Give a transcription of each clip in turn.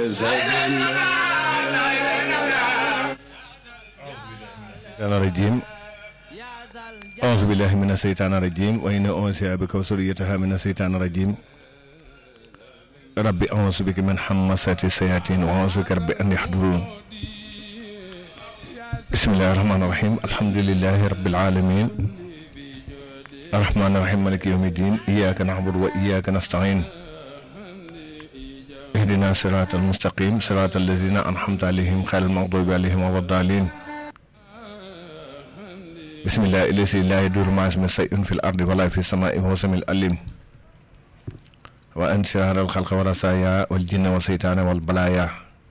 الشيطان الرجيم أعوذ بالله من الشيطان الرجيم وإن أنسي بك وسريتها من الشيطان الرجيم ربي أعوذ بك من حمسات الشياطين وأعوذ بك ربي أن يحضرون بسم الله الرحمن الرحيم الحمد لله رب العالمين الرحمن الرحيم مالك يوم الدين إياك نعبد وإياك نستعين اهدنا الصراط المستقيم صراط الذين أنعمت عليهم خير المغضوب عليهم ولا الضالين بسم الله الذي لا يدور مع اسم شيء في الأرض ولا في السماء وهو السميع العليم وأن شرار الخلق والرسايا والجن والشيطان والبلايا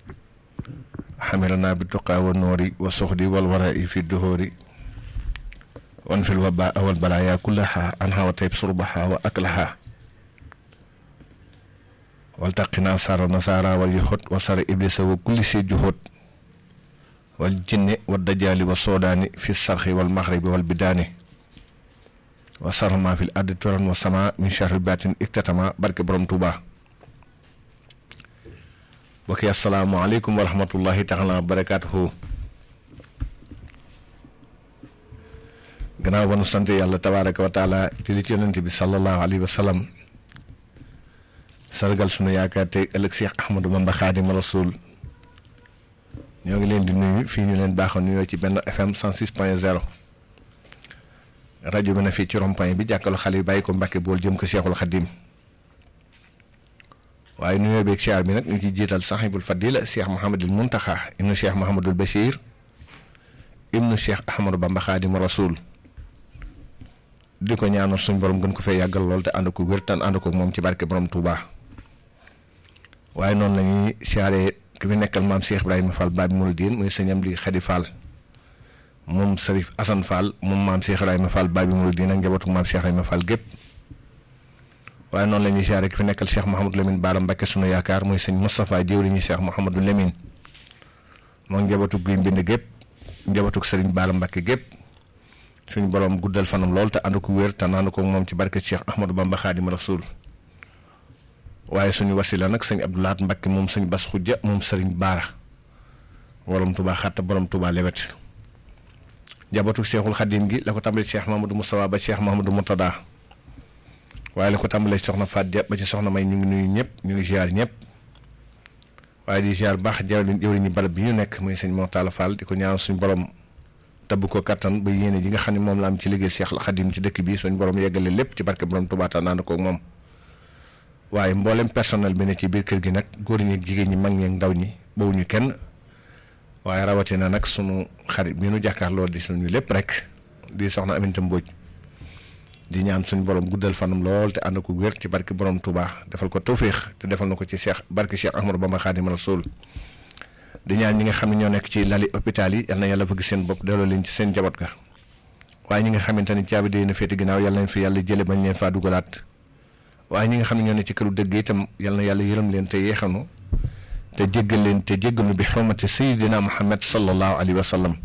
حملنا بالتقى والنور والصهد والوراء في الدهور وانفي الوباء والبلايا كلها عنها وطيب صربها وأكلها والتقنا سار النصارى واليهود وسر إبليس وكل شيء جهود والجن والدجال والسودان في الصرخ والمغرب والبدان وسر ما في الأرض ترا والسماء من شهر بات اكتتما برك برم توبا بكي السلام عليكم ورحمة الله تعالى وبركاته gannaaw ba nu sant yàlla tabaaraka wa taala julli ci yonent bi sallallahu alayhi wa sallam sargal sunu yaakaar tey ëllëg Cheikh Ahmadou Bamba Xaadimu Rasuul ñoo ngi leen di nuyu fii ñu leen baaxoon nuyoo ci benn FM 106 point 0 rajo bi na fii ci rond-point bi jàkkalu xale yi bàyyi ko Mbàkke bool jëm ko Cheikhul Xadim waaye nuyoo beeg siyaar bi nag ñu ciy jiital sahibul fadila Cheikh Mouhamadul Muntaxa ibnu Cheikh Mouhamadul Bachir ibnu Cheikh Ahmadou Bamba Xaadimu Rasuul di ko ñaanal suñ borom gën ko fee yàggal lool te ànd ko wér tan ànd ko moom ci barke borom Touba waaye noonu la ñuy siyaaree ki fi nekkal maam Cheikh Ibrahima Fall Babi Mouridine muy sëñam di Xadi Fall moom Serif Assane Fall moom maam Cheikh Ibrahima Fall Babi Mouridine ak njabootu maam Cheikh Ibrahima Fall gépp waaye noonu la ñuy siyaaree ki fi nekkal Cheikh Mouhamadou Lamine Bara Mbacké sunu yaakaar muy sëñ Moustapha jëwriñu Cheikh Mouhamadou Lamine moom njabootu guy mbind gépp njabootu Serigne Bara Mbacké gépp suñu borom guddal fanam lool te ànd ko wér te naan ko moom ci barke Cheikh Ahmadou Bamba Xaadimu Rasuul waaye suñu wasila nag sëñ Abdoulaat Mbakke moom sëñ Bas Xujja moom sëriñ Baara borom Touba xatta borom Touba lewet njabootu Cheikhul Xadim gi la ko tàmbalee Cheikh Mahamadou Moustapha ba Cheikh Mahamadou Moutada waaye la ko tàmbalee soxna Fadia ba ci soxna May ñu ngi nuyu ñëpp ñu ngi ziar ñëpp waaye di ziar baax jawriñ jawriñu barab bi ñu nekk muy sëñ Mortala Fall di ko ñaan suñu borom. tabb ko kattan ba yéene ji nga xam ne moom la am ci liggéey Cheikh Xadim ci dëkk bi suñ borom yeggale lépp ci barke borom Touba naan ko moom waaye mboolem personnel bi ne ci biir kër gi nag góor ñi jigéen ñi mag ñi ndaw ñi bawuñu kenn waaye rawatina nag sunu xarit bi nu jàkkaarloo di suñu lépp rek di soxna Aminta Mbodj di ñaan suñu borom guddal fanam lool te ànd ko wér ci barke borom Touba defal ko tawféex te defal na ko ci Cheikh barke Cheikh Ahmadou Bamba Xaadimu Rasuul di ñaan ñi nga xam ne ñoo nekk ci lali hôpital yi yal na yàlla fëgg seen bopp delloo leen ci seen jaboot ga waaye ñi nga xamante ni caabi day na féete ginnaaw yal nañ fi yàlla jële bañ leen faa dugalaat waaye ñi nga xam ne ñoo ne ci këru dëgg itam yal na yàlla yërëm leen te yeexanu te jéggal leen te jéggalu bi xurmati sayidina muhammad sallallahu alayhi wa sallam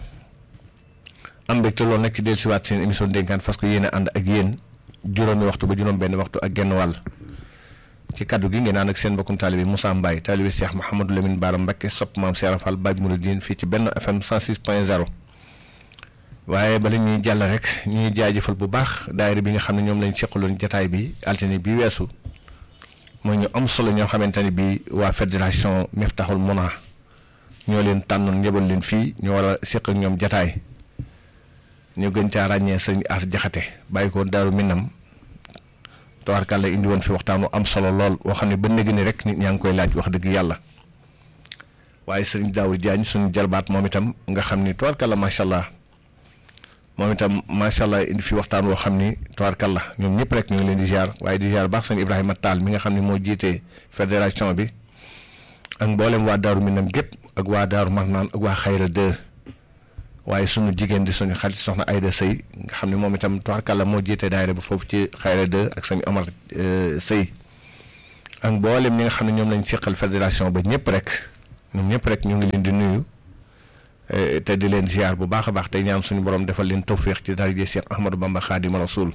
am mbégte loolu nag ci dellusiwaat seen émission dénkaan fas ko yéene ànd ak yéen juróomi waxtu ba juróom benn waxtu ak genn wàll ci kaddu gi ngeen ànd ak seen mbokkum taalibe Moussa Mbaye taalibe Cheikh Mouhamadou Lamine Bara Mbacké sopp maam Cheikh Fall Babi Mouridine fii ci benn FM 106 point 0 waaye bala ñuy jàll rek ñuy jaajëfal bu baax daayira bi nga xam ne ñoom lañ seqaloon jataay bi altine bi weesu mooy ñu am solo ñoo xamante ne bii waa fédération Miftahoul Mouna ñoo leen tànnoon njëbal leen fii ñu war a seq ak ñoom jataay ñu gën caa ràññee sëñ As Jaxate bàyyi ko Daaru Minam tawarkàlla indi woon fi waxtaanu am solo lool woo xam ne ba léegi ni rek nit ñaa ngi koy laaj wax dëgg yàlla waaye sëñ Daawur Jaañ suñu jarbaat moom itam nga xam ni tawarkàlla macha allah moom itam macha allah indi fi waxtaan woo xam ni tawarkàlla ñoom ñëpp rek ñu ngi leen di ziar waaye di ziar baax sëñ Ibrahima Tall mi nga xam ne moo jiitee fédération bi ak mboolem waa Daaru Minam gépp ak waa Daaru Marnaan ak waa Xayra 2 waaye sunu jigéen di suñu xarit soxna Ayda Sëy nga xam ne moom itam tubaarkàlla moo jiite daayira ba foofu ci Xayra 2 ak sëñ Omar Sëy ak mboolem ñi nga xam ne ñoom lañ seqal fédération ba ñëpp rek ñoom ñëpp rek ñu ngi leen di nuyu te di leen ziar bu baax a baax tey ñaan suñu borom defal leen tawféex ci daraje Cheikh Ahmadou Bamba Xaadimu Rasuul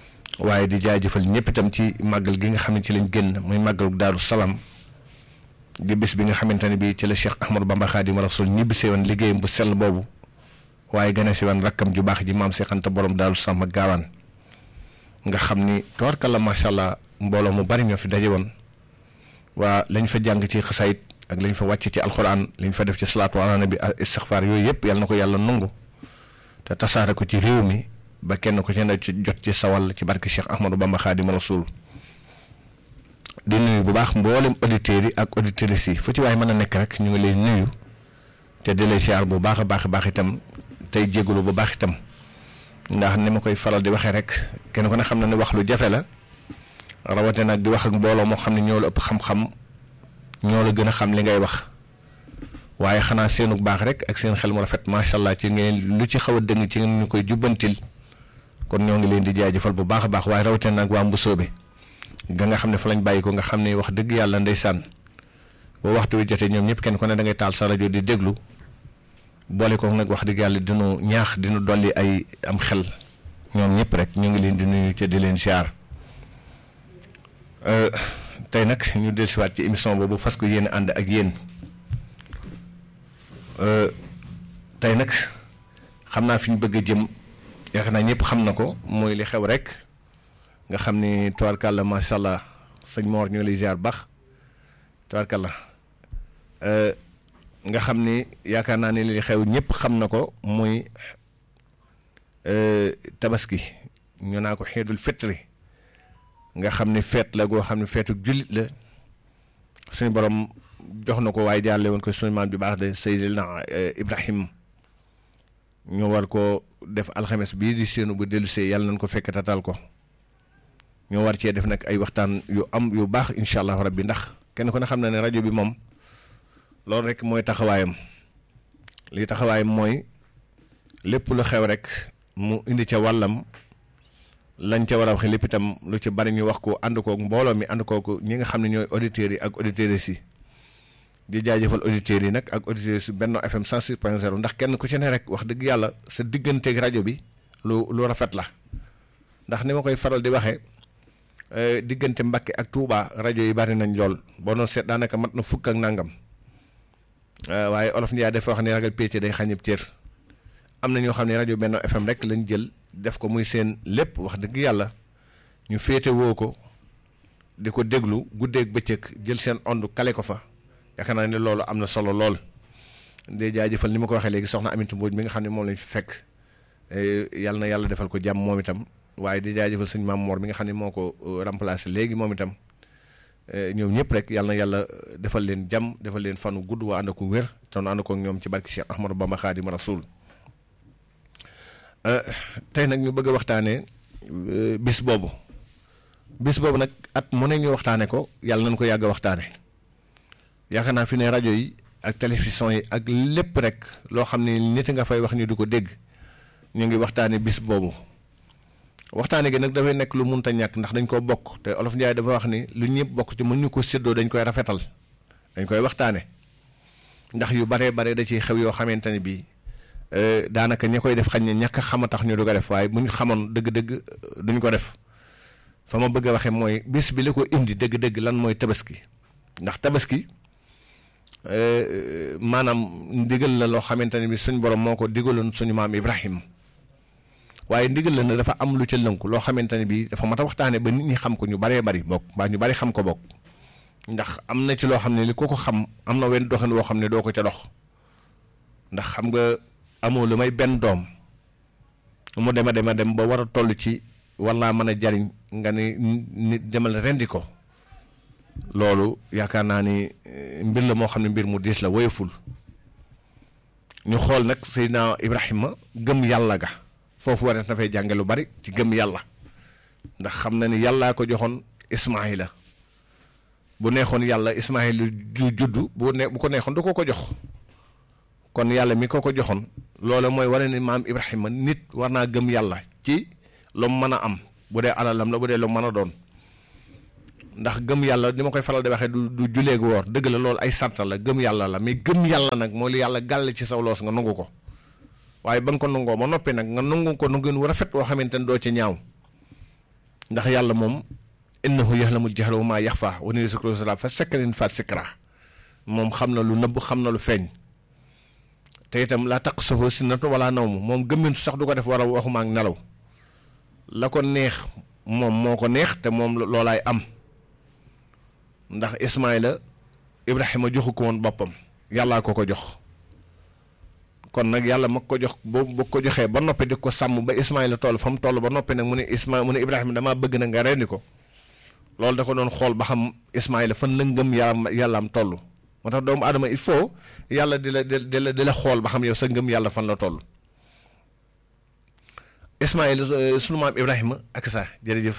waaye di jaajëfal ñëpp itam ci màggal gi nga xam ne ci lañ génn muy màggalu Daaru Salaam di bis bi nga xamante ne bii ci la Cheikh Ahmadou Bamba Xaadimu Rasuul ñibbisee woon liggéeyam bu sell boobu waaye gane si woon rakkam ju baax ji maam Cheikh Anta borom Daaru Salaam ak gaawaan nga xam ni tabarkalla macha allah mbooloo mu bari ñoo fi daje woon waa lañ fa jàng ci xasayit ak lañ fa wàcc ci alxuraan lañ fa def ci salaatu ala nabi istixfaar yooyu yëpp yàlla na ko yàlla nangu te tasaare ko ci réew mi ba kenn ko ci ne ci jot ci sawal ci barke Cheikh Ahmadou Bamba Xaadimu Rasuul di nuyu bu baax mboolem auditeurs yi ak auditrices yi fu ci waaye mën a nekk rek ñu ngi lay nuyu te di lay siyaar bu baax a baax a baax itam tey jégalu bu baax itam ndax ni ma koy faral di waxee rek kenn ku ne xam na ne wax lu jafe la rawatina nag di wax ak mbooloo moo xam ne ñoo la ëpp xam-xam ñoo la gën a xam li ngay wax waaye xanaa seenu baax rek ak seen xel mu rafet macha allah ci ngeen lu ci xaw a dëng ci ngeen ñu koy jubbantil kon ñoo ngi leen di jaajëfal bu baax a baax waaye rawatina nag waa Mbusoobe ga nga xam ne fa lañ bàyyi ko nga xam ne wax dëgg yàlla ndeysaan boo waxtu wi jotee ñoom ñëpp kenn ku ne da ngay taal sa rajo di déglu boole ko nag wax dëgg yàlla dinu ñaax dinu dolli ay am xel ñoom ñëpp rek ñu ngi leen di nuyu ca di leen siyaar tey nag ñu dellusiwaat ci émission boobu fas ko yéen ànd ak yéen tey nag xam naa fi ñu bëgg a jëm yaakaar naa ñëpp xam na ko mooy li xew rek nga xam ni tubaarkàlla macha allah sëñ Mor ñu ngi lay ziar baax tubaarkàlla nga xam ni yaakaar naa ne li xew ñëpp xam na ko muy tabaski ñu naa ko xeetul fitri nga xam ni feet la goo xam ne feetu jullit la suñu borom jox na ko waaye jaarle woon ko suñu maam bi baax de Seydina Ibrahim ñu war ko def alxames bii di seenu bu dellusee yàlla nañ ko fekk tatal ko ñoo war cee def nag ay waxtaan yu am yu baax incha allahu rabbi ndax kenn ku ne xam na ne rajo bi moom loolu rek mooy taxawaayam li taxawaayam mooy lépp lu xew rek mu indi ca wàllam lañ ca war a waxee lépp itam lu ci bari ñu wax ko ànd koog mbooloo mi ànd koog ñi nga xam ne ñooy auditeurs yi ak auditrices yi di jaajëfal auditeurs yi nag ak auditeurs yi Benno FM 106.0 ndax kenn ku ci ne rek wax dëgg yàlla sa digganteeg rajo bi lu lu rafet la ndax ni ma koy faral di waxee. diggante Mbàkke ak Touba rajo yi bari nañ lool boo doon seet daanaka mat na fukk ak nangam waaye olof Ndiaye dafa wax ne ragal péete day xañib cër am na ñoo xam ne rajo Benno FM rek lañ jël def ko muy seen lépp wax dëgg yàlla ñu féete woo ko di ko déglu guddeeg bëccëg jël seen ondu kale ko fa yaakaar naa ne loolu am na solo lool. de jaajëfal ni ma ko waxee léegi soxna Aminata Mbodj mi nga xam ne moom lañ fi fekk yàlla na yàlla defal ko jàmm moom itam. waaye di jaajëfal sëñ Maam Mor mi nga xam ne moo ko remplacé léegi moom itam ñoom ñëpp rek yàlla na yàlla defal leen jàmm defal leen fanu gudd waa ànd ko wér te nu ànd ko ñoom ci barki Cheikh Ahmadou Bamba Xaadimu Rasuul tey nag ñu bëgg a waxtaanee bis boobu bis boobu nag at mu ne ñu waxtaane ko yàlla nañ ko yàgg a waxtaane yaakaar naa fi ne rajo yi ak télévision yi ak lépp rek loo xam ne nit nga fay wax ni du ko dégg ñu ngi waxtaane bis boobu waxtaane gi nag dafay nekk lu munta ñàkk ndax dañ koo bokk te olof Njaay dafa wax ni lu ñëpp bokk ci mën ñu ko séddoo dañ koy rafetal dañ koy waxtaane ndax yu baree bare da ciy xew yoo xamante ne bii daanaka ña koy def xañ ne ñàkk xama tax ñu du ko def waaye bu ñu xamoon dëgg-dëgg duñ ko def fa ma bëgg a waxee mooy bis bi li ko indi dëgg-dëgg lan mooy tabaski ndax tabaski maanaam ndigal la loo xamante ne bi suñ borom moo ko digaloon suñu maam Ibrahim waaye ndigal la ne dafa am lu ca lënku loo xamante ne bii dafa mat a waxtaane ba nit ñi xam ko ñu baree bari bokk mbaa ñu bari xam ko bokk ndax am na ci loo xam ne li ko ko xam am na wenn doxin woo xam ne doo ko ca dox ndax xam nga amoo lu may benn doom mu dema dema dem ba war a toll ci war naa mën a jariñ nga ni nit demal rendi ko loolu yaakaar naa ni mbir la moo xam ne mbir mu diis la woyoful ñu xool nag Seydina Ibrahima gëm yàlla ga foofu war na fay jànge lu bari ci gëm yàlla ndax xam na ni yàllaa ko joxoon Ismaayila bu neexoon yàlla Ismaayila ju juddu bu ne bu ko neexoon du ko ko jox kon yàlla mi ko ko joxoon loolu mooy wane ni maam Ibrahima nit war naa gëm yàlla ci lu mu mën a am bu dee alalam la bu dee lu mën a doon ndax gëm yàlla ni ma koy faral di waxee du du julee gu woor dëgg la loolu ay sart la gëm yàlla la mais gëm yàlla nag mooy li yàlla gàll ci saw loos nga nangu ko waaye ba nga ko nangoo ma noppi nag nga nangu ko nangu wu rafet woo xamante ne doo ci ñaaw ndax yàlla moom innahu yaxlamul jahra wa maa yaxfa wa nuyu sikru sala fa sakkarin faat sikra moom xam na lu nëbb xam na lu feeñ te itam laa taq saxoo si natu wala naw mu moom gëmmintu sax du ko def war a waxuma ak nelaw la ko neex moom moo ko neex te moom loolaay am ndax Ismaayla Ibrahima joxu ko woon boppam yàllaa ko ko jox kon nag yàlla mag ko jox boo bu ko joxee ba noppi di ko sàmm ba Ismaayla toll fa mu toll ba noppi nag mu ne Isma mu ne Ibrahima damaa bëgg na nga rendi ko loolu da ko doon xool ba xam Ismaayla fan la ngëm yàlla yàllaam toll moo tax doomu aadama il faut yàlla di la di la di la xool ba xam yow sa ngëm yàlla fan la toll Ismaayla sunu maam Ibrahima ak sa jërëjëf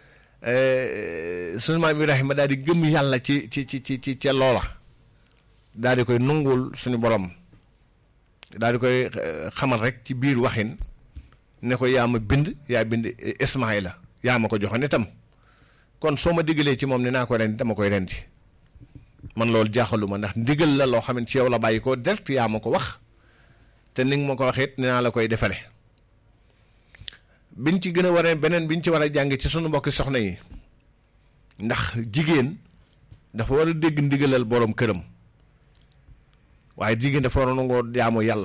sunu maam Ibrahima daal di gëm yàlla ci ci ci ci ci ca loola daal di koy nungul suñu borom daal di koy xamal rek ci biir waxin ne ko yaa ma bind yaa bind Ismaayla yaa ma ko joxoon itam kon soo ma diggalee ci moom ne naa ko rendi dama koy rendi man loolu jaaxaluma ndax ndigal la loo xam ne ci yow la bàyyi ko direct yaa ma ko wax te ni nga ma ko waxee it naa la koy defale biñ ci gën a war a beneen biñ ci war a jàng ci sunu mbokki soxna yi ndax jigéen dafa war a dégg ndigalal borom këram waaye jigéen dafa war a nangoo jaamu yàlla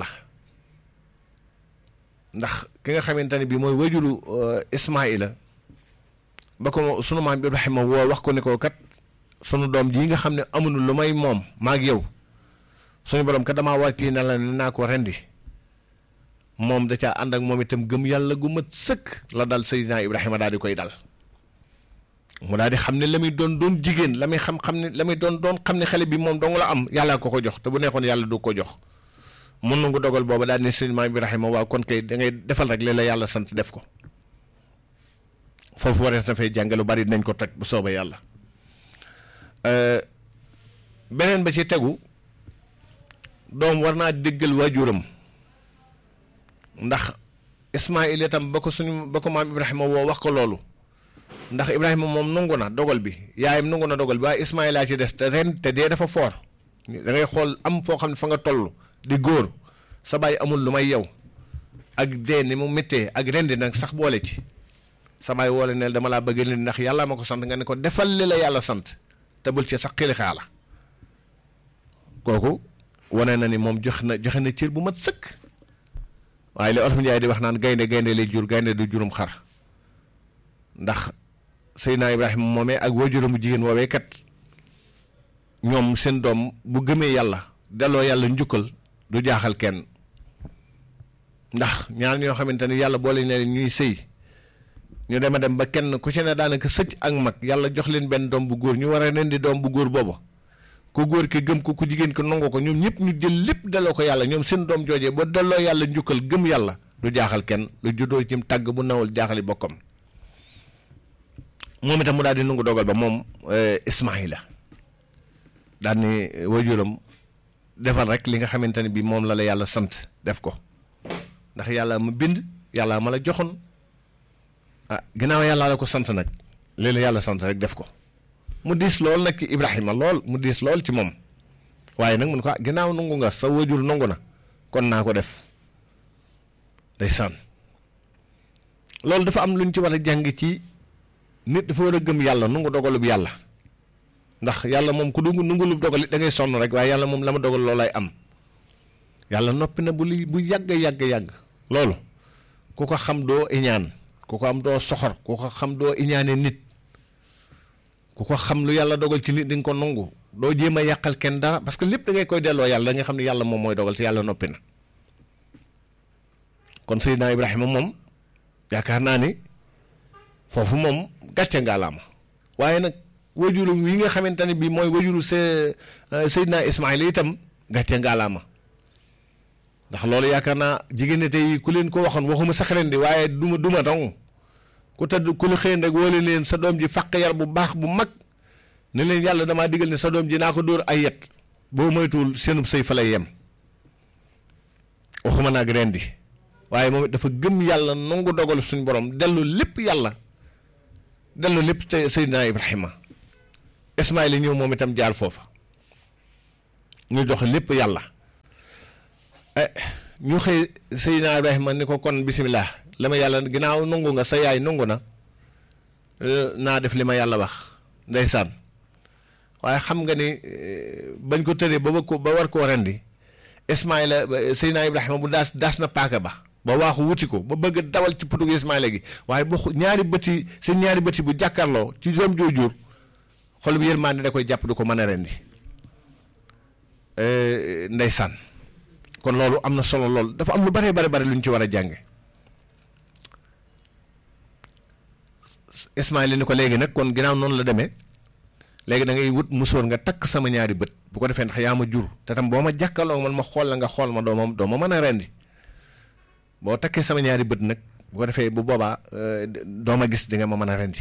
ndax ki nga xamante ne bii mooy wajuru Ismaayila ba ko sunu maam Ibrahima woo wax ko ne ko kat sunu doom jii nga xam ne amuñu lu may moom maag yow suñu borom kat damaa wàcc na la ne naa ko rendi moom da caa ànd ak moom itam gëm yàlla gu mat sëkk la dal Seydina Ibrahima daal di koy dal mu daal di xam ne la muy doon doon jigéen la muy xam xam ne la muy doon doon xam ne xale bi moom dong la am yàllaa ko ko jox te bu neexoon yàlla du ko jox mun nangu dogal booba daal ne Seydina Ibrahima waaw kon kay da ngay defal rek li la yàlla sant def ko foofu warees na fay jàng lu bari dinañ ko teg bu soobee yàlla. beneen ba ci tegu doom war naa déggal waajuram ndax Ismaayil itam ba ko suñu ba ko maam Ibrahima woo wax ko loolu ndax Ibrahima moom nangu na dogal bi yaayam nangu na dogal bi waaye Ismaayil laa ci des te ren te dee dafa foor da ngay xool am foo xam ne fa nga toll di góor sa baay amul lu may yow ak dee ni mu méttee ak rendi nag sax boole ci sa baay woole ne dama laa bëgg leen ndax yàlla ma ko sant nga ne ko defal li la yàlla sant. te bul ci sax xili xaala kooku wane na ni moom jox na joxe na cër bu mat sëkk waaye li Olof Njaay di wax naan gaynde gaynde lay jur gaynde du jurum xar ndax Seydina Ibrahima moomee ak waajuramu jigéen woowee kat ñoom seen doom bu gëmee yàlla delloo yàlla njukkal du jaaxal kenn ndax ñaar ñoo xamante ni yàlla boole ne ñuy sëy ñu dem a dem ba kenn ku ci ne daanaka sëcc ak mag yàlla jox leen benn doom bu góor ñu war a leen di doom bu góor booba ku góor ki gëm ko ku jigéen ko nangu ko ñoom ñëpp ñu jël lépp delloo ko yàlla ñoom seen doom joojee ba delloo yàlla njukkal gëm yàlla du jaaxal kenn lu juddoo ci tàgg bu nawul jaaxali bokkam moom itam mu daal di nangu dogal ba moom Ismaayila daal ni wajuram defal rek li nga xamante ne bi moom la la yàlla sant def ko ndax yàlla ma bind yàlla ma la joxoon ah ginnaaw yàlla la ko sant nag lii la yàlla sant rek def ko mu diis lool nag ci Ibrahima lool mu diis lool ci moom waaye nag mun ko ah ginnaaw nangu nga sa wajur nangu na kon naa ko def day sànn loolu dafa am lu ñu ci war a jàng ci nit dafa war a gëm yàlla nungu dogalub yàlla ndax yàlla moom ku dungu nungulub dogal it da ngay sonn rek waaye yàlla moom la ma dogal loolay am yàlla noppi na bu li bu yàgg yàgg yàgg loolu ku ko xam doo iñaan ku ko am doo soxor ku ko xam doo iñaane nit ku ko xam lu yàlla dogal ci nit di nga ko nangu doo jéem a yàqal kenn dara parce que lépp da ngay koy delloo yàlla da nga xam ne yàlla moom mooy dogal te yàlla noppi na kon Seydina Ibrahima moom yaakaar naa ni foofu moom gàcce ngaalaama waaye nag wajuru yi nga xamante ne bii mooy wajuru se Seydina Ismaïla itam gàcce ngaalaama ndax loolu yaakaar naa jigéen ñi tey ku leen ko waxoon waxuma sax ren di waaye duma duma dong ku tëdd ku la xëy rek wóole leen sa doom ji fàq yar bu baax bu mag ne leen yàlla damaa digal ne sa doom ji naa ko dóor ay yet boo moytuwul seenub sëy fa lay yem waxuma naag ren di waaye moom it dafa gëm yàlla nangu dogal suñu borom dellu lépp yàlla dellu lépp te Seydina Ibrahima Ismaïla ñëw moom itam jaar foofa ñu jox lépp yàlla ñu xëy Seydina Ibrahima ni ko kon bisimilah la ma yàlla ginnaaw nangu nga sa yaay nangu na naa def li ma yàlla wax ndeysaan waaye xam nga ni bañ ko tëree ba ko ba war koo rendi Ismaïla Seydina Ibrahima bu daas daas na paaka ba ba waaxu wuti ko ba bëgg dawal ci putugu Ismaïla gi waaye bu ñaari bëti seen ñaari bëti bu jàkkaarloo ci doom joojur xol bi yërmande da koy jàpp du ko mën a rendi ndeysaan kon loolu am na solo lool dafa am lu bare bare bare lu ñu ci war a jànge Ismaïla ni ko léegi nag kon ginnaaw noonu la demee léegi da ngay wut musóor nga takk sama ñaari bët bu ko defee ndax yaa ma jur te tam boo ma jàkkaloo man ma xool la nga xool ma doo ma doo ma mën a rendi boo takkee sama ñaari bët nag bu ko defee bu boobaa doo ma gis di nga ma mën a rendi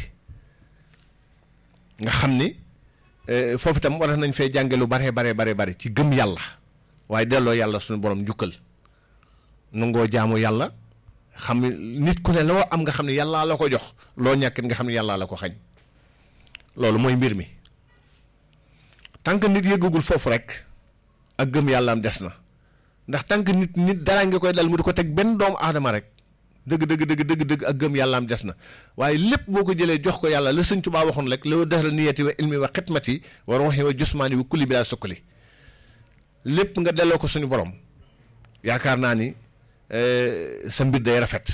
nga xam ni foofu itam war nañ fee jànge lu bare bare bare bare ci gëm yàlla waaye delloo yàlla suñu borom njukkal nangoo jaamu yàlla xam nit ku ne loo am nga xam ne yàllaa la ko jox loo ñàkkit nga xam ne yàllaa la ko xañ loolu mooy mbir mi tant que nit yëggagul foofu rek ak gëm yàlla am des na ndax tant que nit nit dara nga koy dal mu di ko teg benn doomu aadama rek dëgg dëgg dëgg dëgg dëgg ak gëm yàlla am des na waaye lépp boo ko jëlee jox ko yàlla la sëñ Tuubaa waxoon rek la dexla niyati wa ilmi wa xidmati wa ruuxi wa jusmaani wa kulli bi laa sukkali lépp nga delloo ko suñu borom yaakaar naa ni sa mbir day rafet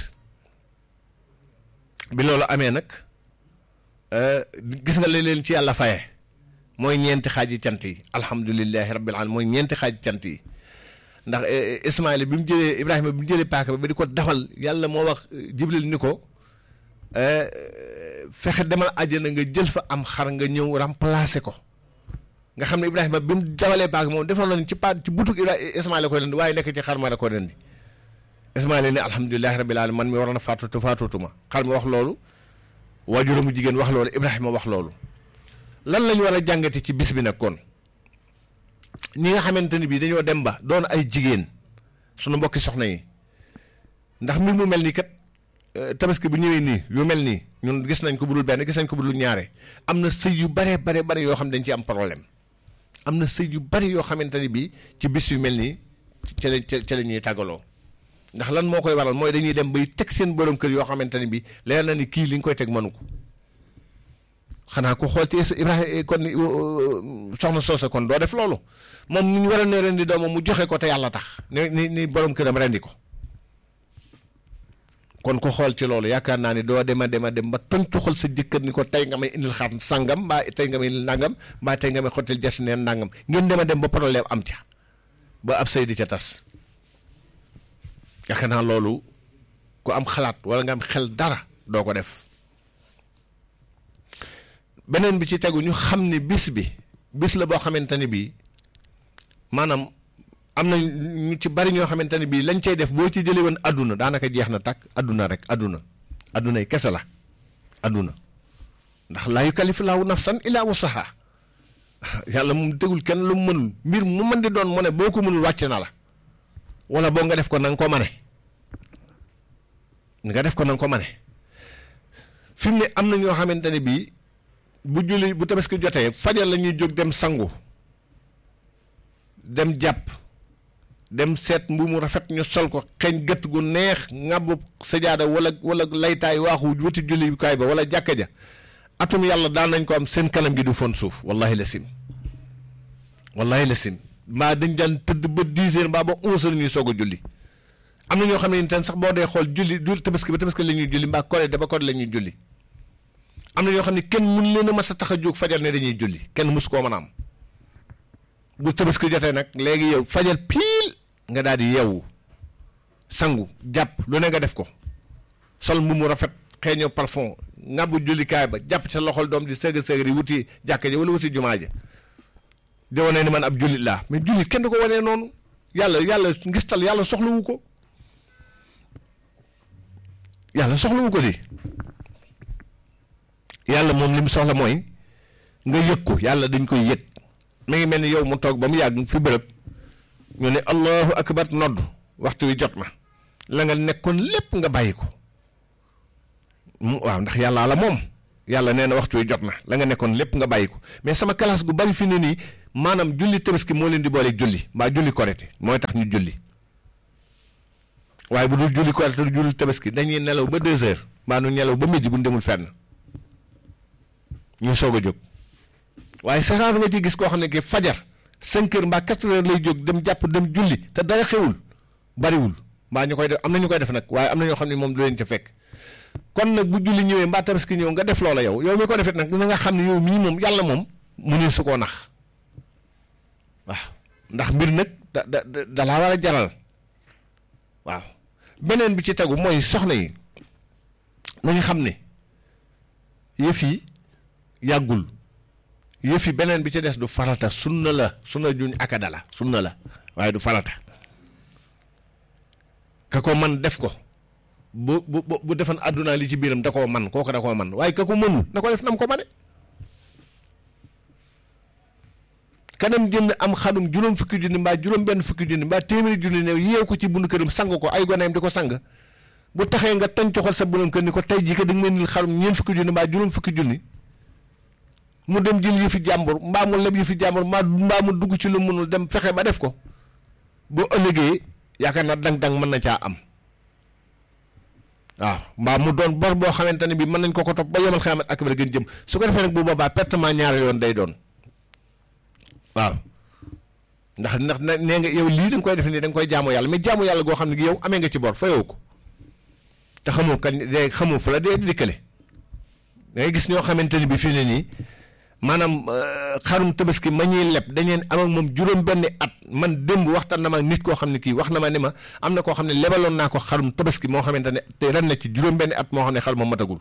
bi loolu amee nag gis nga li leen ci yàlla faye mooy ñeenti xaaji cant yi alhamdulilahi rabbil alamin mooy ñeenti xaaji cant yi ndax Ismaïla bi mu jëlee Ibrahima bi mu jëlee paaka ba di ko dafal yàlla moo wax Jibril ni ko fexe demal àjjana nga jël fa am xar nga ñëw remplacer ko nga xam ne Ibrahima bi mu dawalee paaka moom defoon nañ ci pa ci butug Ismaïla ko rendi waaye nekk ci xar ma la ko rendi Ismaïla ni alhamdulilahi rabbil alamin man mi waroon a faatu te faatuutuma xar ma wax loolu waajuramu jigéen wax loolu Ibrahima wax loolu lan lañ war a jàngate ci bis bi nag kon ñi nga xamante ni bii dañoo dem ba doon ay jigéen sunu mbokki soxna yi ndax mbir mu mel nii kat tabaski bu ñëwee nii yu mel nii ñun gis nañ ko bu dul benn gis nañ ko bu dul ñaare am na sëy yu bare bare bare yoo xam dañ ci am problème am na sëy yu bari yoo xamante ni bii ci bis yu mel nii ca la ca la ñuy tàggaloo ndax lan moo koy waral mooy dañuy dem bay teg seen borom kër yoo xamante ni bii leer na ni kii li nga koy teg mënu ko xanaa ko xool ci Ibrahima kon soxna Soosa kon doo def loolu moom ni ñu war a ne rendi doomam mu joxe ko te yàlla tax ni ni ni borom këram rendi ko kon ko xool ci loolu yaakaar naa ni doo dema dema dem ba tontu xol sa jëkkër ni ko tey nga may indil xar sangam mbaa tey nga may indil nangam mbaa tey nga may xottil jas neen nangam ngeen dema dem ba problème am ca ba ab sëy di ca tas yaakaar naa loolu ku am xalaat wala nga am xel dara doo ko def beneen bi ci tegu ñu xam ne bis bi bis la boo xamante ni bii maanaam am na ñu ci bari ñoo xamante ne bii lañ cay def boo ci jëlee woon adduna daanaka jeex na tàkk adduna rek adduna adduna yi kese la adduna ndax laa yukallifu laahu nafsan illaa wusahaa yàlla moom tegul kenn lu mu mënul mbir mu mën di doon mu ne boo ko mënul wàcc na la wala boo nga def ko na nga ko mane nga def ko na nga ko mane fi mu ne am na ñoo xamante ne bii bu julli bu tabaski jotee fajar la ñuy jóg dem sangu dem jàpp dem seet mbu mu rafet ñu sol ko xeeñ gët gu neex ŋàbbu sajaada wala wala laytaay waaxu wuti jullikaay ba wala jàkka ja atum yàlla daan nañ ko am seen kanam gi du fon suuf wallahi la sim wallahi la sim mbaa dañ daan tëdd ba dix heures mbaa ba onze heures ñuy soog a julli am na ñoo xam ne ten sax boo dee xool julli julli tabaski ba tabaski la ñuy julli mbaa kore da ba kore la ñuy julli am na ñoo xam ne kenn mun leen a mas a tax a jóg fajar ne dañuy julli kenn mus koo mën a am bu tabaski jotee nag léegi yow fajar piil nga daal di yeewu sangu jàpp lu ne nga def ko sol mbu mu rafet xeeñoo parfum ngàbbu jullikaay ba jàpp sa loxol doom di sëgg sëgg yi wuti jàkka ja wala wuti jumaa ja di wane ni man ab jullit laa mais jullit kenn du ko wanee noonu yàlla yàlla ngistal yàlla soxlawu ko yàlla soxlawu ko di yàlla moom li mu soxla mooy nga yëg ko yàlla dañ koy yëg mi ngi mel ni yow mu toog ba mu yàgg fi bërëb ñu ne allahu akbar nodd waxtu wi jot na la nga nekkoon lépp nga bàyyi ko mu waaw ndax yàllaa la moom yàlla nee na waxtu wi jot na la nga nekkoon lépp nga bàyyi ko mais sama classe gu bari fi ne nii maanaam julli tabaski moo leen di boole julli mbaa julli korite mooy tax ñu julli waaye bu dul julli korite du julli tabaski dañuy nelaw ba deux heures mbaa nu nelaw ba midi bu ñu demul fenn ñu soog a jóg waaye saxaar nga ci gis koo xam ne ki fajar cinq heures mbaa quatre heures lay jóg dem jàpp dem julli te dara xewul bariwul mbaa ñu koy def am na ñu koy def nag waaye am na ñoo xam ne moom du leen ca fekk kon nag bu julli ñëwee mbaa tabaski ñëw nga def loola yow yow mi ko defet nag na nga xam ne yow mii moom yàlla moom mu ne su koo nax waaw ndax mbir nag da da da laa war a jaral waaw beneen bi ci tegu mooy soxna yi nañu xam ne yëf yi yàggul yëf yi beneen bi ci des du farata sunna la sunna juñ akada la sunna la waaye du farata ka ko man def ko bu bu bu defan àdduna li ci biiram da koo man kooku da koo man waaye ka ko mënul na ko def nam ko mane kanam jënd am xadum juróom fukki junni mbaa juróom benn fukki junni mbaa téeméeri junni ne yeew ko ci bundu këram sang ko ay goneem di ko sang bu taxee nga tañ coxal sa borom kër ni ko tey jii ka da nga may nil xarum ñeent fukki junni mbaa juróom fukki junni mu dem jël yëfi jàmbur mbaa mu leb yëfi jàmbur mbaa mbaa mu dugg ci lu mënul dem fexe ba def ko boo ëllëgee yaakaar naa dang-dang mën na caa am waaw mbaa mu doon bor boo xamante ne bi mën nañ ko ko topp ba yemal xamat ak ba gën jëm su ko defee nag bu boobaa pertement ñaari yoon day doon waaw ndax ndax nee nga yow lii da nga koy def nii da nga koy jaamu yàlla mais jaamu yàlla goo xam ne yow amee nga ci bor fayoo ko te xamoo kañ de xamoo fu la dee dikkale da ngay gis ñoo xamante ni bi fii ne nii maanaam xarum tabaski ma ñuy leb dañeen am ak moom juróom benn at man démb waxtaan na ma nit koo xam ne kii wax na ma ne ma am na koo xam ne lebaloon naa ko xarum tabaski moo xamante ne te ren na ci juróom benn at moo xam ne xar ma matagul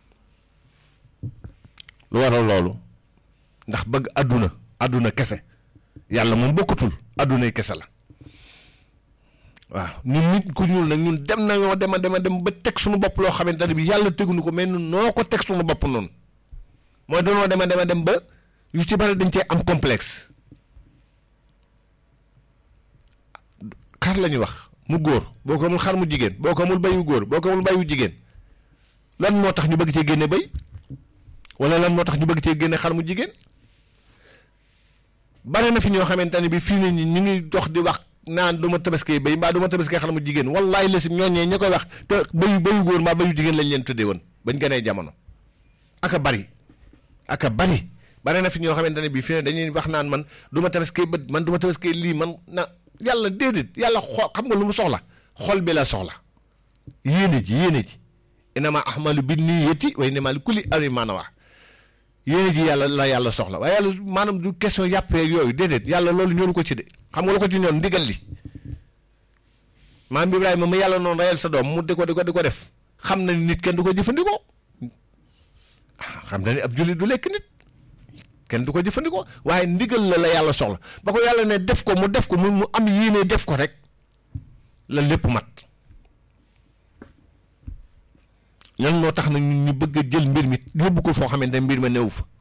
lu waral loolu ndax bëgg àdduna àdduna kese yàlla moom bokkatul àddunay kese la waaw ñun nit ku ñuul nag ñun dem nañoo dema dema dem ba teg suñu bopp loo xamante ne bi yàlla teguñu ko mais ñun noo ko teg suñu bopp noonu mooy dañoo dema dema dem ba yu ci bari dañ cee am complexe xar la ñuy wax mu góor boo ko amul xar mu jigéen boo ko amul bayu góor boo ko amul bayu jigéen lan moo tax ñu bëgg cee génne bay wala lan moo tax ñu bëgg cee génne xar mu jigéen bare na fi ñoo xamante ne bi fii ne ñi ñu ngi dox di wax naan du ma tabaskee bay mbaa du ma tabaskee xar mu jigéen wallaay la si ñooñee ña koy wax te bayu bayu góor mbaa bayu jigéen lañ leen tuddee woon bañ gënee jamono aka bari aka bari bare na fi ñoo xamante ne bii fii ne dañuy wax naan man du ma tabaskee bët man du ma tabaskee lii man na yàlla déedéet yàlla xol xam nga lu mu soxla xol bi la soxla yéene ji yéene ji inama ahmalu bi niyyati wa inama li kulli amrin maa nawaa yéene ji yàlla la yàlla soxla waaye yàlla maanaam du question yàppee yooyu déedéet yàlla loolu ñoru ko ci de xam nga lu ko ci ñoon ndigal li maam Ibrahima ma yàlla noonu reyal sa doom mu di ko di ko di ko def xam na ni nit kenn du ko jëfandikoo xam na ni ab jullit du lekk nit kenn du ko jëfandikoo waaye ndigal la la yàlla soxla ba ko yàlla ne def ko mu def ko mu mu am yéene def ko rek la lépp mat lan moo tax nag ñu bëgg a jël mbir mi yóbbu ko foo xamante ne mbir ma néew fa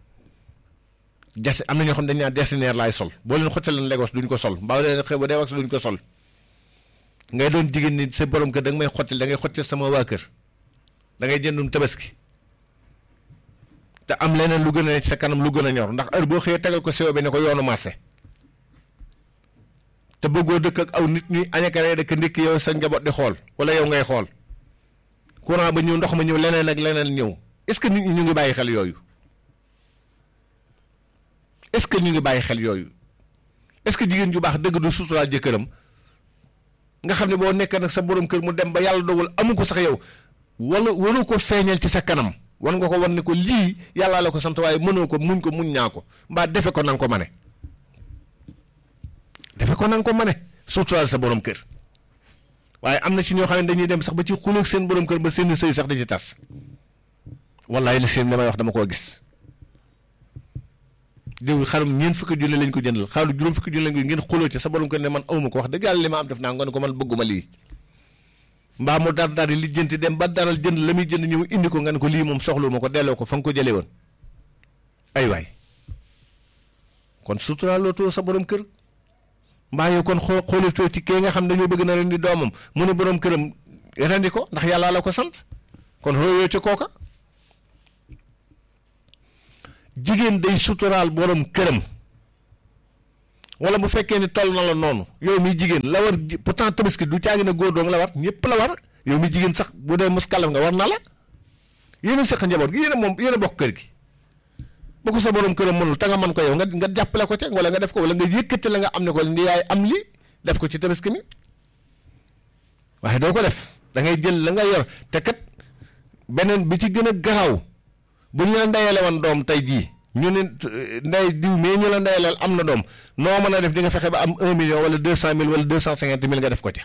des am na ñoo xam dañ naan destineer laay sol boo leen xottal Lagos duñ ko sol mbaa leen xew ba dee wax duñ ko sol ngay doon jigéen ni sa borom kër da nga may xottil da ngay xottil sama waa kër da ngay jëndum tabaski te am leneen lu gën a ne sa kanam lu gën a ñor ndax heure boo xëyee tegal ko sewo bi ne ko yoonu marché te bëggoo dëkk ak aw nit ñuy añakaree dëkk ndikk yow sa njaboot di xool wala yow ngay xool courant ba ñëw ndox ma ñëw leneen ak leneen ñëw est-ce que nit ñi ñu ngi bàyyi xel yooyu est-ce que ñu ngi bàyyi xel yooyu est-ce que jigéen ju baax dëgg du suturaal jëkkëram nga xam ne boo nekk nag sa borom kër mu dem ba yàlla dogal amu ko sax yow wala waru ko feeñal ci sa kanam wan nga ko wan ne ko lii yàllaa la ko sant waaye mënoo ko muñ ko muñ ñaa ko mbaa defe ko nanga ko mane defe ko nanga ko mane suturaal sa borom kër waaye am na ci ñoo xam ne dañuy dem sax ba ci xuloog seen borom kër ba seen sëy sax da ci tas wallaay li seen damay wax dama koo gis diw xarum ñeent fukki junni lañ ko jëndal xaaru juróom fukki junni lañ ko ngeen xuloo ci sa borom kër ne man awma ko wax dëgg yàlla li ma am def naa nga ne ko man bëgguma lii mbaa mu dar dar li jënti dem ba daral jënd la muy jënd ñëw indi ko nga ne ko lii moom soxlu ma ko delloo ko fa nga ko jëlee woon ay waay kon suturaaloo sa borom kër mbaa yow kon xoo xoolatoo ci kee nga xam dañoo bëgg na rendi doomam mu ne borom këram rendi ko ndax yàllaa la ko sant kon royoo ci kooka jigéen day suturaal borom këram wala bu fekkee ni toll na la noonu yow mi jigéen la war pourtant tabaski du caagi na góor doong la war ñëpp la war yow mi jigéen sax bu dee mos kalaf nga war na la yéen a seq njaboot gi yéen a moom yéen a bokk kër gi bu ko sa borom këram mënul te nga mën ko yow nga nga jàppale ko ca wala nga def ko wala nga yëkkati la nga am ne ko ndi yaay am li def ko ci tabaski mi waaye doo ko def da ngay jël la nga yor te kat beneen bi ci gën a garaaw bu ñu la ndeyale woon doom tey jii ñu ne ndey diw mais ñu la ndeyaleel am na doom noo mën a def di nga fexe ba am un million wala deux cent mille wala deux cent cinquante mille nga def ko ca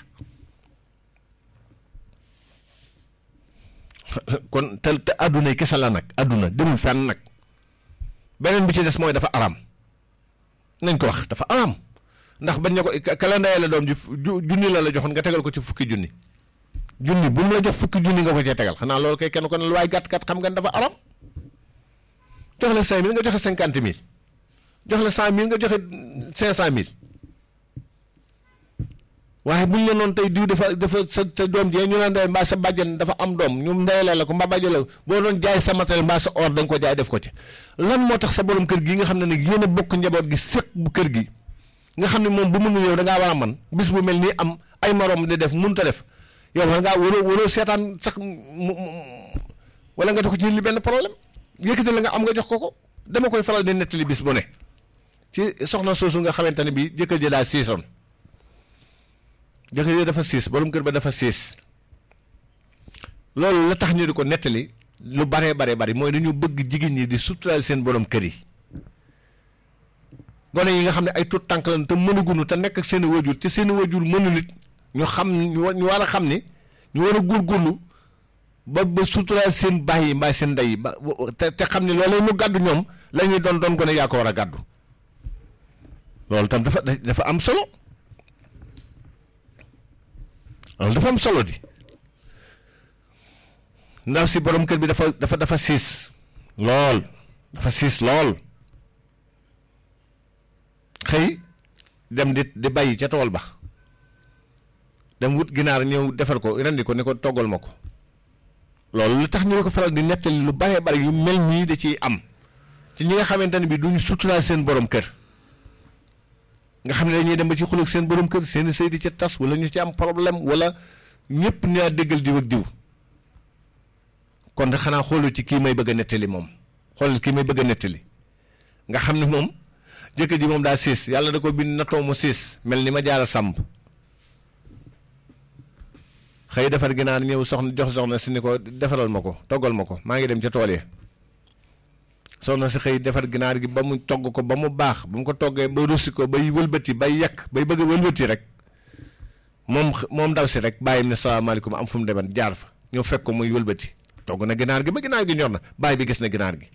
kon te te adduna yi kese la nag adduna demul fenn nag beneen bi ci des mooy dafa aram nañ ko wax dafa aram ndax bañ ne ko ka la ndeyale doom ji junni la la joxoon nga tegal ko ci fukki junni junni bu mu la jox fukki junni nga ko cee tegal xanaa loolu kay kenn ko ne lu waay gàtt gàtt xam nga dafa aram jox la cinq mille nga joxe cinquante mille jox la cent mille nga joxe cinq cent mille waaye buñ la noonu tey diw dafa dafa sa sa doom jee ñu la ndey mbaa sa bàjjen dafa am doom ñu ndeyalee la ko mbaa bàjjen la boo doon jaay sa matériel mbaa sa or da nga ko jaay def ko ci lan moo tax sa borom kër gi nga xam ne nag yéen a bokk njaboot gi séq bu kër gi nga xam ne moom bu mënul yow da ngaa war a man bis bu mel nii am ay morom di def mënut a def yow war ngaa waroo waroo seetaan sax mu wala nga def ko ci li benn problème yëkkati la nga am nga jox ko ko dama koy faral di nettali bis bu ne ci soxna soosu nga xamante ne bii jëkkër ji daa siisoon jëkkër ji dafa siis borom kër ba dafa siis loolu la tax ñu di ko nettali lu baree bare bari mooy dañu bëgg jigéen ñi di suturaal seen borom kër yi gone yi nga xam ne ay tuut tànk lañ te mënugunu te nekk ak seen i wajur te seen i wajur mënul it ñu xam ñu war a xam ni ñu war a góorgóorlu ba ba suturaal seen baay yi mbaa seen ndey yi ba te te xam ne loolee mu gàddu ñoom la ñuy doon doon gone yaa ko war a gàddu loolu tam dafa dafa am solo loolu dafa am solo di ndaw si borom kër bi dafa dafa dafa siis lool dafa siis lool xëy dem di di bàyyi ca tool ba dem wut ginaar ñëw defar ko rendi ko ne ko toggal ma ko loolu lu tax ñu ko faral di nettali lu bare bare yu mel nii da ciy am ci ñi nga xamante ne bi duñu suturaal seen borom kër nga xam ne dañuy dem ba ci xulóog seen borom kër seen sëy di ca tas wala ñu ci am problème wala ñëpp ñaa déggal diw ak diw kon de xanaa xoolu ci kii may bëgg a nettali moom xoolal kii may bëgg a nettali nga xam ne moom jëkkër ji moom daa siis yàlla da ko bind natoo mu siis mel ni ma jaara sàmb xëy defar ginaar ñëw soxna jox soxna si ni ko defaral ma ko toggal ma ko maa ngi dem ca tool ya soxna si xëy defar ginaar gi ba mu togg ko ba mu baax ba mu ko toggee ba russi ko bay wëlbati bay yàq bay bëgg a wëlbati rek moom moom ndaw si rek bàyyi ne salaamaaleykum am fu mu deman jaar fa ñëw fekk ko muy wëlbati togg na ginaar gi ba ginaar gi ñor na bàyyi bi gis na ginaar gi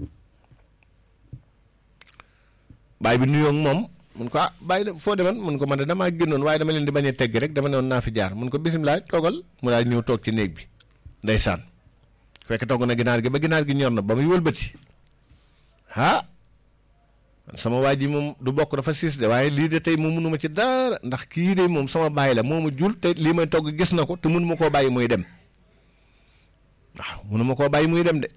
bàyyi bi nuyoo ak moom mun ko ah bàyyi de foo deman mun ko man de damaa génnoon waaye dama leen di bañ a teggi rek dama ne woon naa fi jaar mun ko bisimilah toogal mu daal ñëw toog ci néeg bi ndeysaan fekk togg na ginaar gi ba ginaar gi ñor na ba muy wëlbati ah sama waa ji moom du bokk dafa siis de waaye lii de tey moom mënuma ci dara ndax kii de moom sama bàyyi la moo ma jur te lii may togg gis na ko te mënuma koo bàyyi muy dem waaw mënuma koo bàyyi muy dem de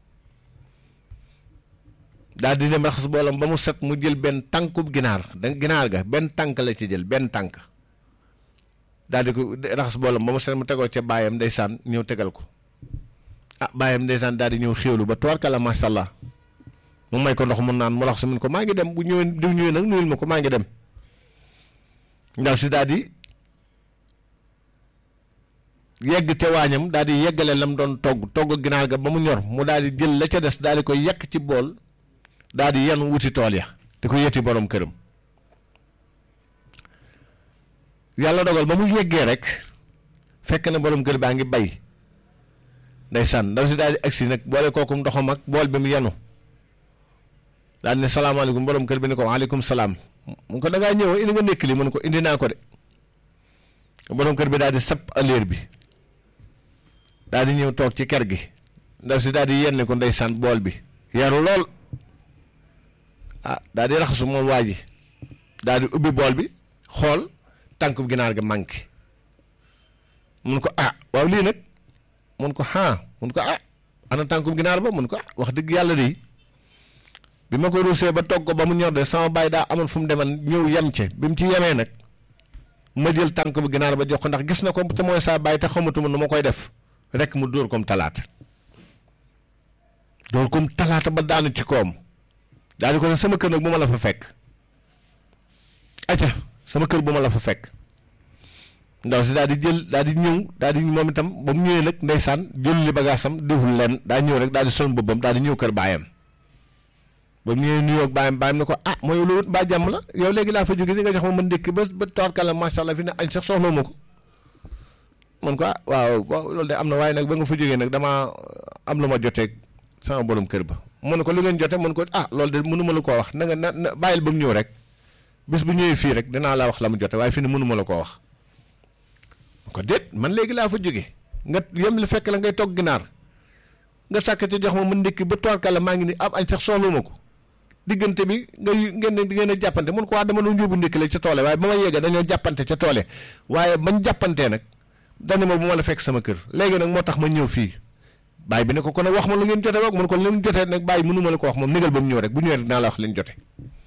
daal di dem raxas boolam ba mu set mu jël benn tànkub ginaar da ginaar ga benn tànk la ci jël benn tànk daal di ko raxas boolam ba mu set mu tegoo ca baayam ndeysaan ñëw tegal ko ah baayam ndeysaan daal di ñëw xéwlu ba tubarkalla macha allah mu may ko ndox mu naan mu raxas mun ko maa ngi dem bu ñëwee diw ñëwee nag nuyul ma ko maa ngi dem ndaw si daal di yegg te waañam daal di yeggale lam doon togg togg ginaar ga ba mu ñor mu daal di jël la ca des daal di ko yekk ci bool daal di yan wuti tool ya di ko yetti borom këram yàlla dogal ba mu yeggee rek fekk na borom kër baa ngi bay ndeysaan ndaw si daal di agsi nag boole kooku ndoxam ak bool bi mu yenu daal ne salaamaaleykum borom kër bi ni ko waaleykum salaam mu ko da ngaa ñëw indi nga nekk li mu ne ko indi naa ko de borom kër bi daal di sap aleer bi daal di ñëw toog ci kër gi ndaw si daal di yenn ko ndeysaan bool bi yaru lool ah daal di raxasu moom waa ji daal di ubbi bool bi xool tànku ginaar ga manqué mun ko ah waaw lii nag mun ko ah mun ko ah ana tànku ginaar ba mun ko ah wax dëgg yàlla de bi ma ko ruusee ba togg ko ba mu ñor de sama baay daa amoon fu mu deman ñëw yem ce bi mu ci yemee nag ma jël tànk bu ginaar ba jox ko ndax gis na ko te mooy saa baay te xamatuma nu ma koy def rek mu dóor kom talaata dóor kom talaata ba daanu ci koom daal di ko ne sama kër nag bu ma la fa fekk acca sama kër bu ma la fa fekk ndaw si daal di jël daal di ñëw daal di moom itam ba mu ñëwee nag ndeysaan jël li bagaasam deful leen daa ñëw rek daal di sol boppam daal di ñëw kër baayam ba mu ñëwee nuyoo ak baayam baayam ne ko ah mooy lu wut mbaa jàmm la yow léegi laa fa jóge di nga jox ma mën ndékki ba ba toorkala macha allah fi ne añ sax soxla ma ko man ko ah waaw loolu de am na waaye nag ba nga fa jógee nag damaa am lu ma joteeg sama borom kër ba mu ne ko lu ngeen jote mun ko ah loolu de mënuma la koo wax na nga na na bàyyil ba mu ñëw rek bis bu ñëwee fii rek dinaa la wax la mu jote waaye fi ne mënuma la koo wax ko déet man léegi laa fa jóge nga yem li fekk la ngay togg ginaar nga sàkk ci jox ma mu ndékki ba toorkala maa ngi ni ab añ sax soxla ma ko diggante bi nga ngeen di ngeen a jàppante mun ko waa dama doon yóbbu ndékki la ca toole waaye ba ma yeggee dañoo jàppante ca toole waaye bañ jàppantee nag dani ma bu ma la fekk sama kër léegi nag moo tax ma ñëw fii bàyyi bi ne ko kon nag wax ma lu ngeen jote wax mun ko lu jotee nag bàyyi mënu ma la ko wax moom négal ba mu ñëw rek bu ñëwee rek dinaa la wax leen jote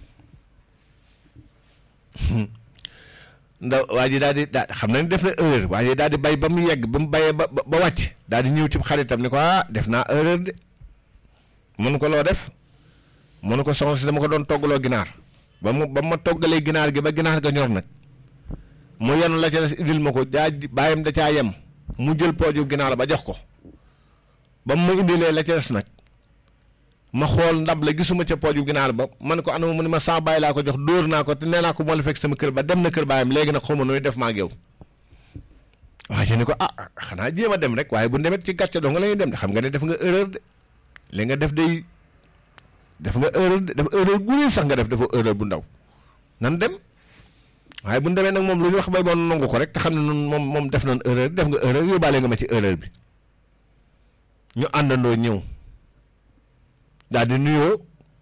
ndaw waa ji daal di daa xam na ni def na erreur waa ji daal di bay ba mu yegg ba mu bayee ba ba wàcc daal di ñëw ci xaritam ni ko ah def naa erreur de mun ko loo def mun ko soxna si dama ko doon toggaloo ginaar ba mu ba ma toggalee ginaar gi ba ginaar ga ñor nag mu yenu la ca des indil ma ko daa bàyyam da caa yem mu jël pooju ginaar ba jox ko ba mu ma indilee la ca des nag ma xool ndab la gisuma ca pooju ginaar ba man ko anama mu ne ma saa bàyyi laa ko jox dóor naa ko te nee naa ko moo la fekk sama kër ba dem na kër baayam léegi nag xaw ma nooy def maa ak yow waa ji ni ko ah xanaa jéem a dem rek waaye bu demet ci gàcce doo nga la ñuy dem de xam nga ne def nga erreur de li nga def day def nga erreur de def erreur bu rëy sax nga def dafa erreur bu ndaw nan dem waaye bu ñu demee nag moom lu ñu wax bay boon nangu ko rek te xam ne noonu moom moom def nañ erreur def nga erreur yóbbaale nga ma ci erreur bi ñu àndandoo ñëw daal di nuyoo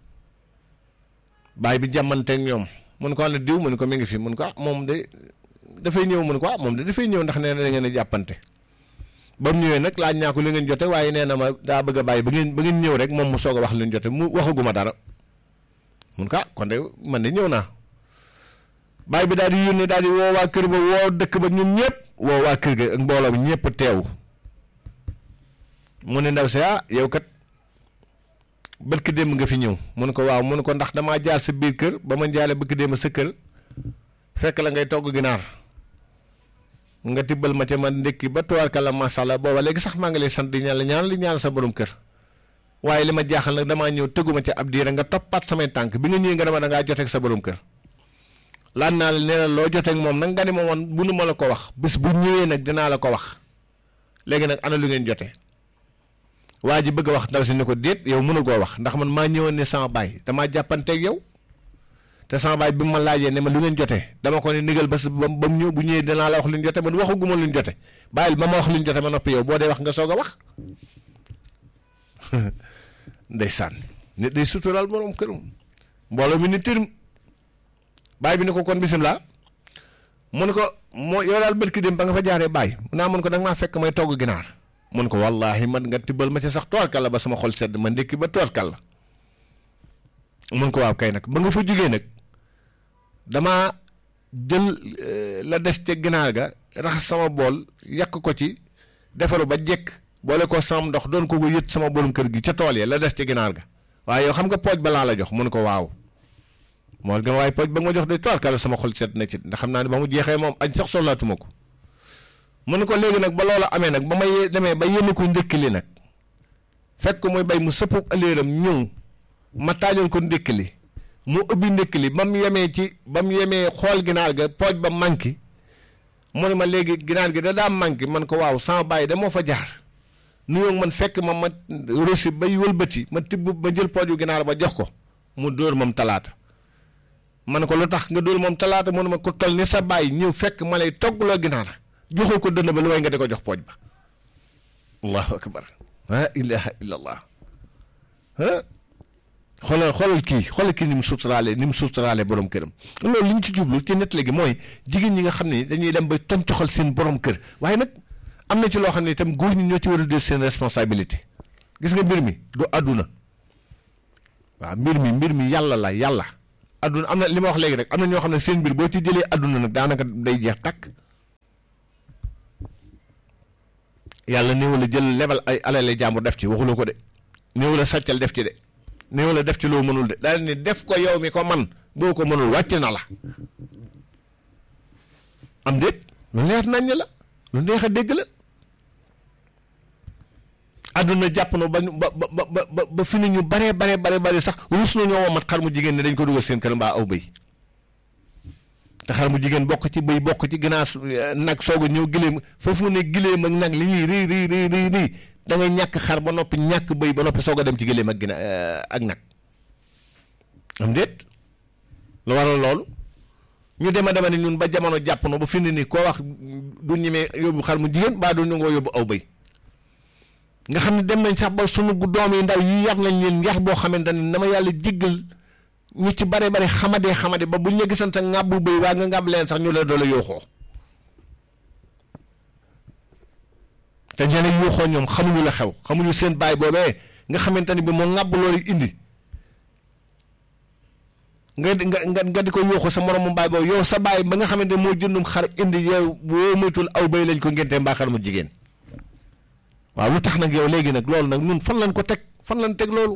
baay bi jàmmanteeg ñoom mun ko ne diw mun ko mi ngi fi mun ko ah moom de dafay ñëw mun ko ah moom de dafay ñëw ndax nee na da ngeen a jàppante ba mu ñëwee nag laaj naa ko li ngeen jote waaye nee na ma daa bëgg a bàyyi ba ngeen ba ngeen ñëw rek moom mu soog a wax li ñu jote mu waxaguma dara mun ko ah kon de man de ñëw naa baay bi daal di yónnee daal di woo waa kër ba woo dëkk ba ñun ñëpp woo waa kër ga ak mbooloo bi ñëpp teew mu ne ndaw si ah yow kat bëkk démb nga fi ñëw mu ne ko waaw mu ne ko ndax damaa jaar sa biir kër ba ma jaale bëkk démb sa kër fekk la ngay togg ginaar nga tibbal ma ca man ndékki ba tuwaarkalla macha allah booba léegi sax maa ngi lay sant di ñaan la ñaan li ñaan sa borom kër waaye li ma jaaxal nag damaa ñëw tëgguma ca ab diira nga toppaat samay tànk bi nga ñëwee nga dama da ngaa joteeg sa borom kër laan naa la nee na loo joteeg moom nag nga ni ma woon bu nu ma la ko wax bés bu ñëwee nag dinaa la ko wax léegi nag ana lu ngeen jote waa ji bëgg a wax ndaw si ni ko déet yow mënu koo wax ndax man maa ñëwoon ne sama baay damaa jàppanteeg yow te sama baay bi ma laajee ne ma lu ngeen jote dama ko ne nigal ba ba ba mu ñëw bu ñëwee dinaa la wax lu ñu jote man waxaguma lu ñu jote bàyyil ba ma wax lu ñu jote ma noppi yow boo dee wax nga soog a wax ndeysaan nit day suturaal borom këram mbooloo mi ni tirim baay bi ne ko kon bisimilah mu ne ko moo yow daal bërki dem ba nga fa jaaree baay naa mun ko da nga maa fekk may togg ginaar mun ko wallaahi man nga tibbal ma ci sax toorkal la ba sama xol sedd ma ndékki ba toorkal la mun ko waaw kay nag ba nga fa jógee nag damaa jël la des ca ginaar ga raxas sama bool yàq ko ci defaru ba jekk boole ko sama ndox doon ko ko yët sama borom kër gi ca tool ya la des ca ginaar ga waaye yow xam nga pooj ba laa la jox mun ko waaw moo gën waaye pooj ba nga ma jox de toorkal la sama xol sedd na ci ndax xam naa ne ba mu jeexee moom añ sax soxlaatuma ko mun ko léegi nag ba loola amee nag ba ma ye demee ba yéene ko ndékki li nag fekk ko muy bay mu sëpp ëllëram ñëw ma taajoon ko ndékki li mu ubbi ndékki li ba mu yemee ci ba mu yemee xool ginaar ga pooj ba manqué mu ne ma léegi ginaar gi da daa manqué man ko waaw sama bàyyi da moo fa jaar nuyoo man fekk ma ma rosi bay wëlbati ma tibb ma jël pooju ginaar ba jox ko mu dóor moom talaata man ko lu tax nga dóor moom talaata mu ne ma ko tol ni sa bàyyi ñëw fekk ma lay toggloo ginaar joxoo ko dënn ba lu way nga di ko jox pooj ba allahu akbar la ilaha illa allah xoolal xoolal kii xoolal kii ni mu suturaale ni mu suturaale borom këram loolu li ñu ci jublu ci nett léegi mooy jigéen ñi nga xam ne dañuy dem ba toncoxal seen borom kër waaye nag am na ci loo xam ne itam góor ñi ñoo ci war a jël seen responsabilité gis nga mbir mi du àdduna waaw mbir mi mbir mi yàlla la yàlla àdduna am na li ma wax léegi rek am na ñoo xam ne seen mbir boo ci jëlee àdduna nag daanaka day jeex takk yàlla néew la jël lebal ay alale jàmbur def ci waxuloo ko de néew la sàccal def ci de néew la def ci loo mënul de daal ni def ko yow mi ko man boo ko mënul wàcc na la am déet lu leer naññ la lu neex a dégg la àdduna jàpp na ba ñu ba ba ba ba ba fi ni ñu baree baree bare bare sax rus na ñoo womat xar mu jigéen ne dañ ko dugal seen kër mbaa aw bëy te xar mu jigéen bokk ci bëy bokk ci ginaar nag soog a ñëw gileem foofu ne gileem ak nag li ñuy rii rii rii rii rii da ngay ñàkk xar ba noppi ñàkk bëy ba noppi soog a dem ci gileem ak gina ak nag am déet lu waral loolu ñu dema dema ni ñun ba jamono jàpp na ba fi ne nii koo wax du ñemee yóbbu xar mu jigéen mbaa du ñu ngoo yóbbu aw bëy nga xam ne dem nañ sax ba sunu doom yi ndaw yi yar nañ leen yar boo xamante ne na ma yàlla jéggal ñu ci bare bare xamadee xamade ba buñ la gisan sa ŋàbbu bëy waa nga ŋàbb leen sax ñu la doola yooxoo te ñeneen yooxoo ñoom xamuñu la xew xamuñu seen baay boobee nga xamante ni bi moo ŋàbb loolu indi nga nga nga di ko yooxu sa moromu baay boobu yow sa baay ba nga xamante moo jëndum xar indi yow boo moytul aw bëy lañ ko ngéntee mbaa xar mu jigéen waaw lu tax nag yow léegi nag loolu nag ñun fan lañ ko teg fan lañ teg loolu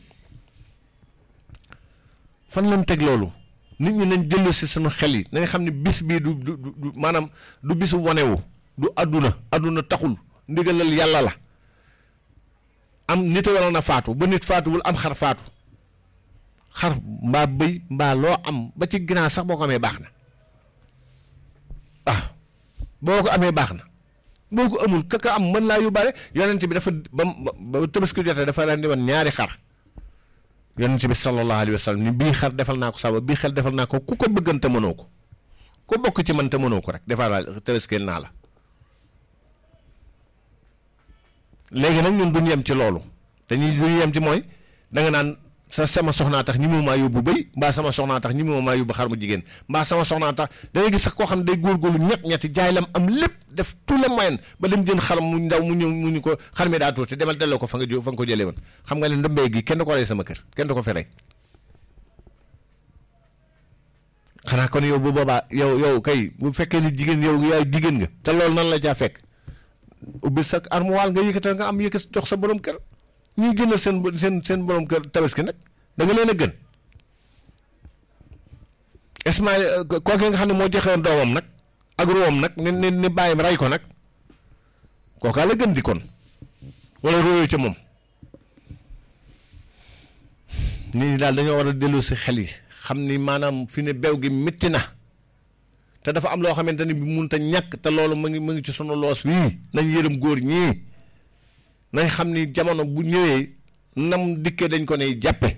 fan lañ teg loolu nit ñi nañ jël si suñu xel yi nañ xam ne bis bii du du du maanaam du bisu wanewu du àdduna àdduna taxul ndigalal yàlla la am nit a waroon a faatu ba nit faatuwul am xar faatu xar mbaa bëy mbaa loo am ba ci ginaar sax boo ko amee baax na ah boo ko amee baax na boo ko amul kaka am mën laa yóbbaale yonent bi dafa ba ba tabaski jotee dafa daan di woon ñaari xar yonent bi sallallahu alayhi wa sallam ni bii xar defal naa ko saba bii xel defal naa ko ku ko bëggan te mënoo ko ku bokk ci man te mënoo ko rek defal tabaskeel naa la léegi nag ñun duñ yem ci loolu dañuy duñ yem ci mooy da nga naan sa sama soxnaa tax ñi mu maa yóbbu bëy mbaa sama soxnaa tax ñi mu maa yóbbu xar mu jigéen mbaa sama soxnaa tax da ngay gis sax koo xam ne day góorgóorlu ñett ñetti jaay lam am lépp def tout le moyen ba dem jënd xaram mu ndaw mu ñëw mu ñu ko xar mi daa tuuti demal delloo ko fa nga jo fa nga ko jëlee woon xam nga ne ndombee gi kenn du ko rey sama kër kenn du ko fi rey xanaa kon yow bu boobaa yow yow kay bu fekkee ni jigéen yow yaay jigéen nga te loolu nan la caa fekk ubbi sa armoire nga yëkkatal nga am yëkkat jox sa borom kër ñuy jëndal seen seen seen borom kër tabaski nag da nga leen a gën Ismaïl kooku nga xam ne moo joxe woon doomam nag ak ruwam nag ni ni ni bàyyim rey ko nag kookaa la gën di kon wala róoyoo ca moom nit ñi daal dañoo war a dellu si xel yi xam ni maanaam fi ne bew gi métti na te dafa am loo xamante ni bi mun ta ñàkk te loolu mu ngi mu ngi ci sunu loos wii nañ yërëm góor ñii nañ xam ni jamono bu ñëwee nam dikkee dañ ko ne jàppe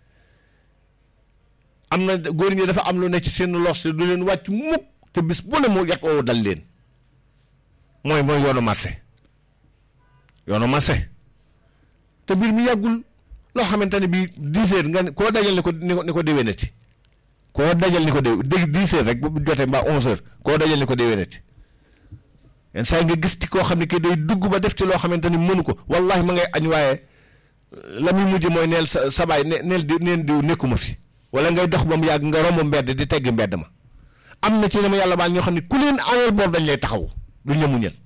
am na góor ñi dafa am lu ne ci seen loos te du leen wàcc mukk te bis bu ne mu yàq woo dal leen mooy mooy yoonu marché yoonu marché te mbir mi yàggul loo xamante ne bii dix heures nga koo dajal ni ko ni ko ni ko déwénati koo dajal ni ko déw dégg dix heures rek bu jotee mbaa onze heures koo dajal ni ko déwénati yenn saa yi nga gis ci koo xam ne kii day dugg ba def ci loo xamante ni mënu ko wallahi ma ngay añ waaye la muy mujj mooy neel sa sabaay ne neel di neen diw nekkuma fi wala ngay dox ba mu yàgg nga romb mbedd di tegg mbedd ma am na ci ne ma yàlla baal ñoo xam ne ku leen añal boor dañ lay taxaw duñ la muñal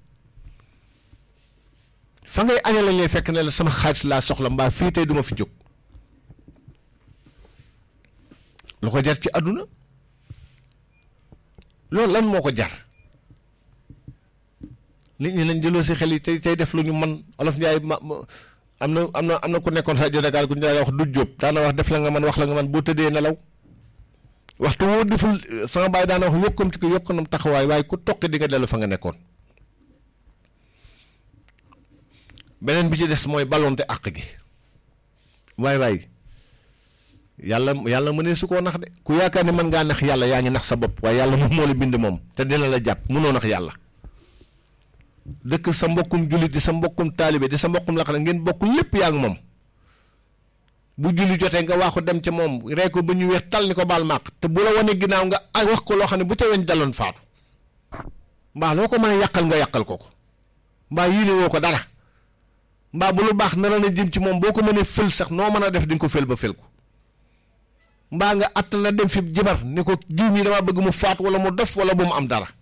fa ngay añal lañ lay fekk ne la sama xaalis laa soxla mbaa fii tey duma fi jóg lu ko jar ci àdduna loolu lan moo ko jar nit ñi nañ jëloo si xel yi tey tey def lu ñu man olof Njaay ma am na am na am na ku nekkoon rajo Dakar ku ñu daan wax du jóob daana wax def la nga man wax la nga man boo tëddee nelaw waxtu woo deful sama baay daana wax yokkamti ko yokkanam taxawaay waaye ku toqi di nga dellu fa nga nekkoon beneen bi ci des mooy ballonte àq gi waay waay yàlla yàlla mënee su koo nax de ku yaakaar ne mën ngaa nax yàlla yaa ngi nax sa bopp waaye yàlla moom moo la bind moom te dina la jàpp mënoo nax yàlla dëkk sa mbokkum jullit di sa mbokkum taalibe di sa mbokkum laqara ngeen bokk lépp yaa ngi moom bu julli jotee nga waaxu dem ca moom rey ko ba ñu weex tal ni ko baal màq te bu la wane ginnaaw nga wax ko loo xam ne bu ca weñ daloon faatu mbaa loo ko mën a yàqal nga yàqal ko ko mbaa yéene woo ko dara mbaa bu lu baax nara na jëm ci moom boo ko mënee fël sax noo mën a def di nga ko fël ba fël ko mbaa nga att na dem fi jibar ni ko jiw mi dama bëgg mu faat wala mu dof wala bu mu am dara